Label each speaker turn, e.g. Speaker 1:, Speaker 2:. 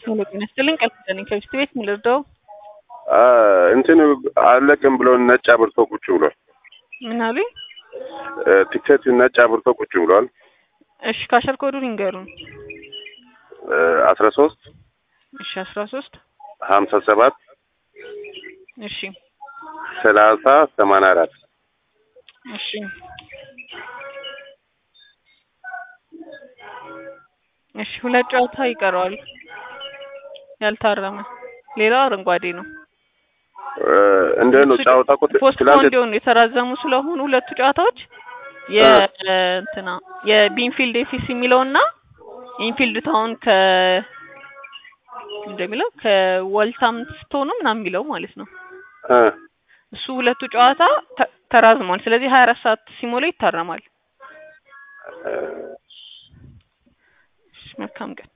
Speaker 1: ሄሎ ጤና ይስጥልኝ ቃል ኪዳኔ ከሚስት ቤት ምን ልርዳው?
Speaker 2: እንትን አለቅም ብሎ ነጭ አብርቶ ቁጭ ብሏል።
Speaker 1: ምን አሉኝ?
Speaker 2: ቲኬት ነጭ አብርቶ ቁጭ ብሏል።
Speaker 1: እሺ ካሸር ኮዱን ይንገሩን።
Speaker 2: አስራ ሶስት
Speaker 1: እሺ አስራ ሶስት
Speaker 2: ሀምሳ ሰባት
Speaker 1: እሺ
Speaker 2: ሰላሳ ሰማንያ አራት
Speaker 1: እሺ እሺ ሁለት ጨዋታ ይቀረዋል ያልታረመ ሌላው አረንጓዴ ነው።
Speaker 2: እንዴት ነው ጨዋታ እኮ
Speaker 1: ፖስት
Speaker 2: ትላንት
Speaker 1: እንዲሆኑ የተራዘሙ ስለሆኑ ሁለቱ ጨዋታዎች የእንትና የቢንፊልድ ኤፊሲ የሚለውና ኢንፊልድ ታውን ከ እንደሚለው ከወልታምስቶን ነው ምናምን የሚለው ማለት ነው።
Speaker 2: እ
Speaker 1: እሱ ሁለቱ ጨዋታ ተ- ተራዝሟል። ስለዚህ ሀያ አራት ሰዓት ሲሞላ ይታረማል። እሺ፣ መልካም ቀን